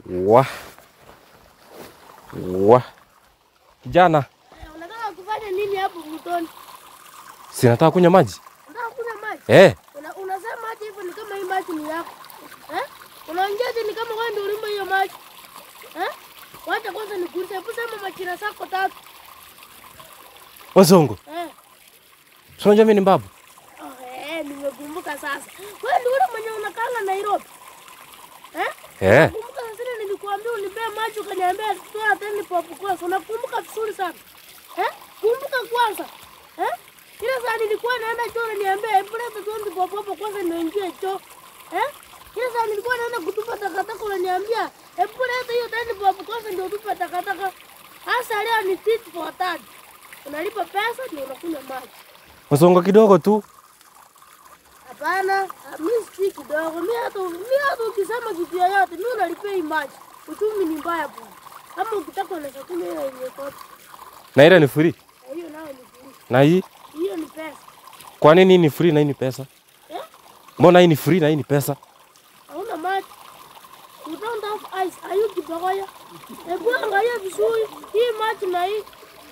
Wa. Wa. Kijana, Eh, Unataka kufanya nini hapo mtoni? sinataka kunywa maji. Unataka kunywa maji? Eh, Una, unasema hata hivyo ni kama hii maji ni yako. Eh? Unaongea ati ni kama wewe ndio ulimba hiyo maji. Eh? Wacha kwanza nikuulize, hebu sema majina zako tatu. Wazongo. Eh. Si unajua mimi ni mbabu. Oh, eh, nimekumbuka sasa. Wewe ndio ule mwenye unakanga Nairobi. Eh? Eh, Kumbuka sasa nilikuambia unipee maji ukaniambia toa teni pop kwanza. Unakumbuka vizuri sana. Eh? Kumbuka kwanza. Eh? Ile saa nilikuwa naenda choo unaniambia hebu leta tuende pop pop kwanza ndio ingie choo. Eh? Ile saa nilikuwa naenda kutupa takataka unaniambia hebu leta hiyo teni pop kwanza ndio tupa takataka. Hasa leo ni tit for tat. Unalipa pesa ndio unakunywa maji. wazongo kidogo tu. Hapana, mimi si kidogo. Mimi hata mimi hata ukisema kitu yoyote, mimi unalipia hii maji. Uchumi ni mbaya bwana. Kama ukitaka unaweza kunywa hiyo yenye kote. Na ile ni free. Na hiyo nayo ni free. Na hii Hiyo ni pesa. kwa nini hii ni free na hii ni pesa? Eh? Mbona hii ni free na hii ni pesa? Hauna maji. You don't have ice. Are you kibogoya? Hebu angalia vizuri. Hii maji na hii.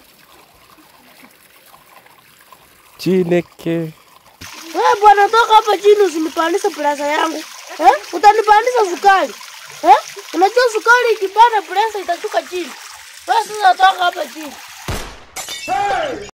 Chineke. Wewe bwana toka hapa chini usinipandishe presa yangu. Eh? Utanipandisha sukari. Eh? Unajua sukari ikipanda presa itashuka chini. Wewe sasa toka hapa chini.